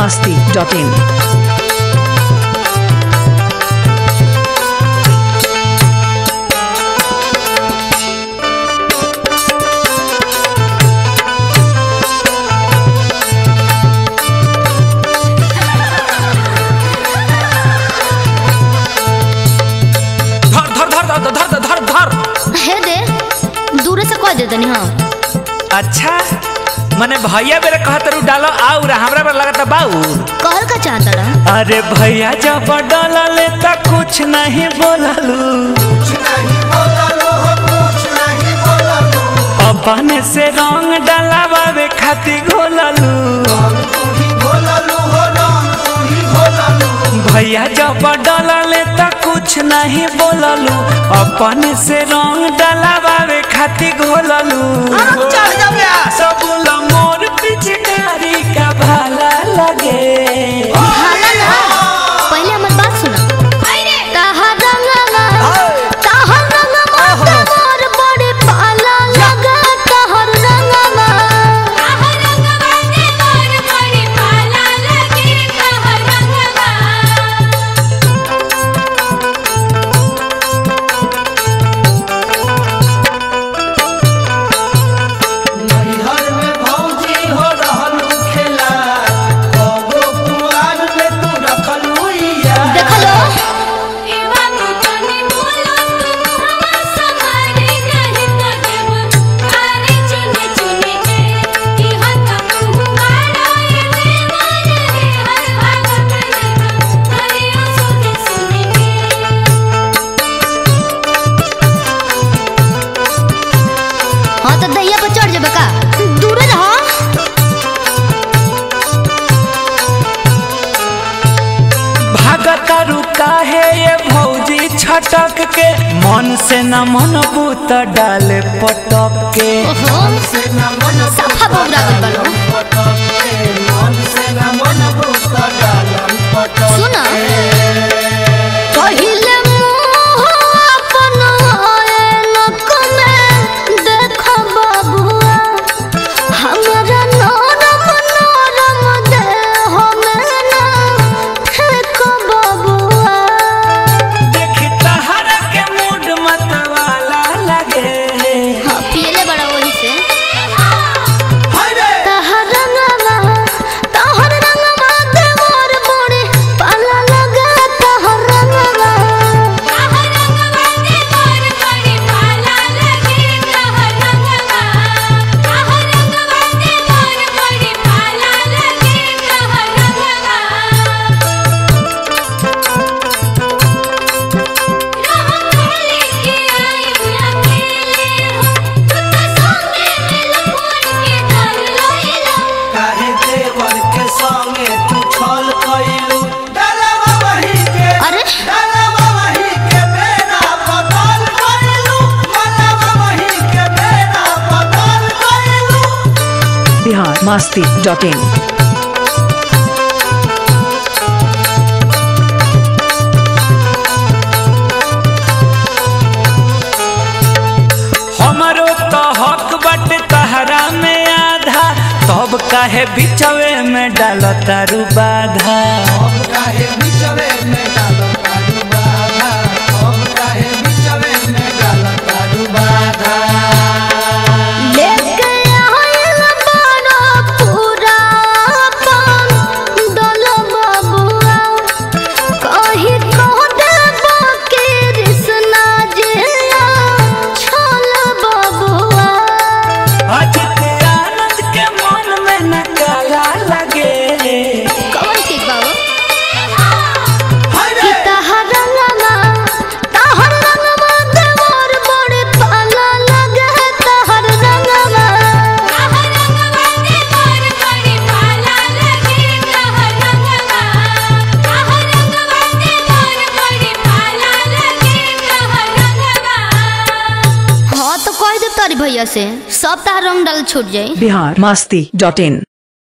masti.in. धर धर धर धर धर धर धर हे दे दूरे से कह दे तनी हाँ अच्छा मने भैया मेरे कहत रू डालो आउर हमरा पर लगता बाउर कहल का चाहता रहा अरे भैया जब डालले त कुछ नहीं बोललू अपने से रंग डलावे खातिर घोललू भैया जब डालले त कुछ नहीं बोललू अपने से रंग डलावे खातिर घोललू सब मोर पिचकारी का भाला लगे हाला ना पहले हमर बात सुना ताहा रंगला ताहा रंगला मोर बड़े पाला लगा ताहर रंगला देखलो हाँ तो दैया पर चढ़ जेबे का दूरे रहो भागतारू काहे ये भौजी छटक के मन से न मन बूत डाले पटक के ओहो सफा बोबरा गल बालो सुना पहिले मुँह अपन ऐनक में देख बबुआ हमरा नरम नरम देह में ना फेंक बबुआ देख तहरा के मूड मतवाला लगे हाँ पियले बड़ा वही से तहर रंगवा तहर रंगवा देवर मोरे पाला लगा तहर रंगवा काहे देवर के संगे तू छल कइलू डलवा वही के अरे डलवा वही के बेना बदल कइलू डलवा वही के बेना बदल कइलू Bihar masti.in. हमरो तो हक बट तहरा में आधा तब काहे बिचवे में डालतारू बाधा हम काहे बिचवे में डालो कारू बाधा हम काहे बिचवे में डालो कारू बाधा लेके आइल बड़ा पूरा अपन दल बबुआ कही कह देबो के रिसना जिया छल बबुआ अजित आनंद के मन में न काला लगे कौन ठीक बाबू हाय कि रे तहर रंगवा तहर रंगवा देवर बड़े पाला लगे तहर रंगवा हाँ तो कह दे तारी भैया से सब तार रंग डाल छूट जाई Bihar masti.in.